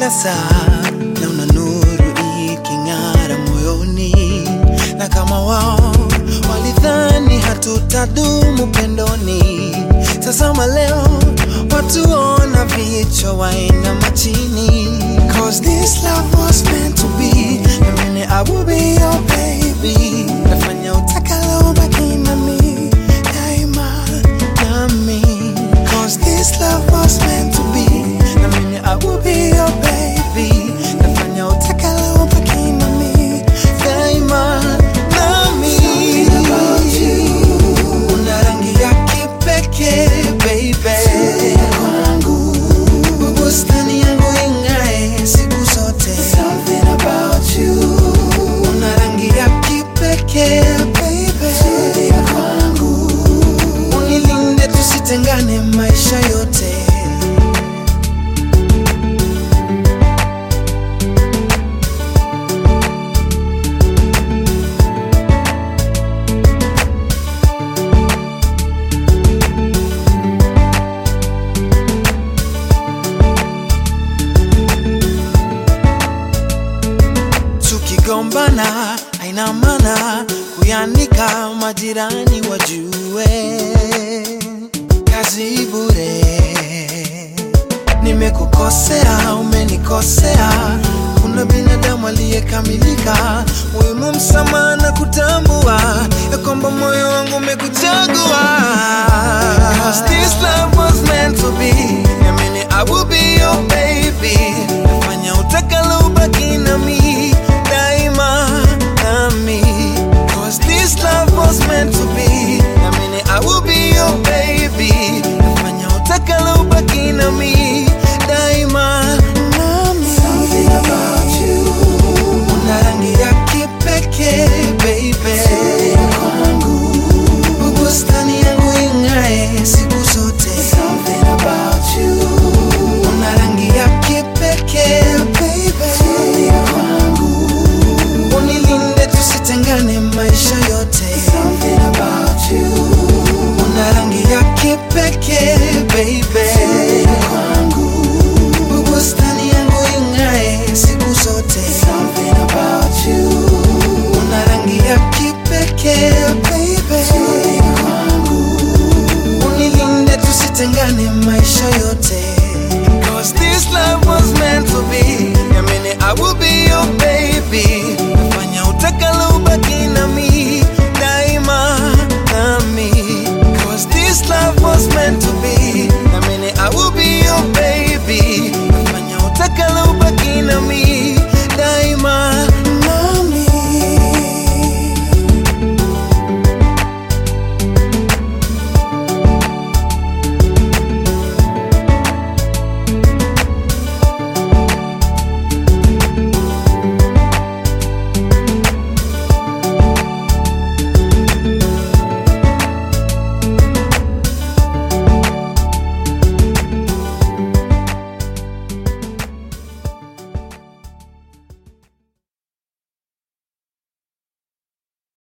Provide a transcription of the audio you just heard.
kila saa, na una nuru iking'ara moyoni, na kama wao walidhani hatutadumu pendoni, tazama leo watuona vichwa wainama chini. Cause this love was meant to be, na mimi I will be your baby. Nafanya utakalo baki nami daima nami. Cause this love was meant to be, na mimi I will be your baby. Nafanya utakalo baki nami daima nami. Something about you, una rangi ya kipekee baby. Kwangu bustani yangu ing'ae siku zote. Something about you, una rangi ya kipekee baby. Kwangu unilinde tusitengane maisha yote. tukigombana haina maana kuyanika majirani wajue kazi bure nimekukosea umenikosea kuna binadamu aliyekamilika muhimu msamaha na kutambua ya kwamba moyo wangu umekuchagua 'Cause this love was meant to be Niamini I will be your baby nafanya utakalo ubaki nami daima nami Cause this love was meant to be Niamini I will be your baby nafanya utakalo ubaki nami daima nami Something about you una rangi ya kipekee baby kwangu bustani yangu ing'ae siku zote Something about you una rangi ya kipekee baby kwangu unilinde tusitengane maisha yote Something about you una rangi ya kipekee baby kwangu bustani yangu ing'ae siku zote Something about you una rangi ya kipekee baby kwangu unilinde tusitengane maisha yote Cause this love was meant to be Niamini I will be your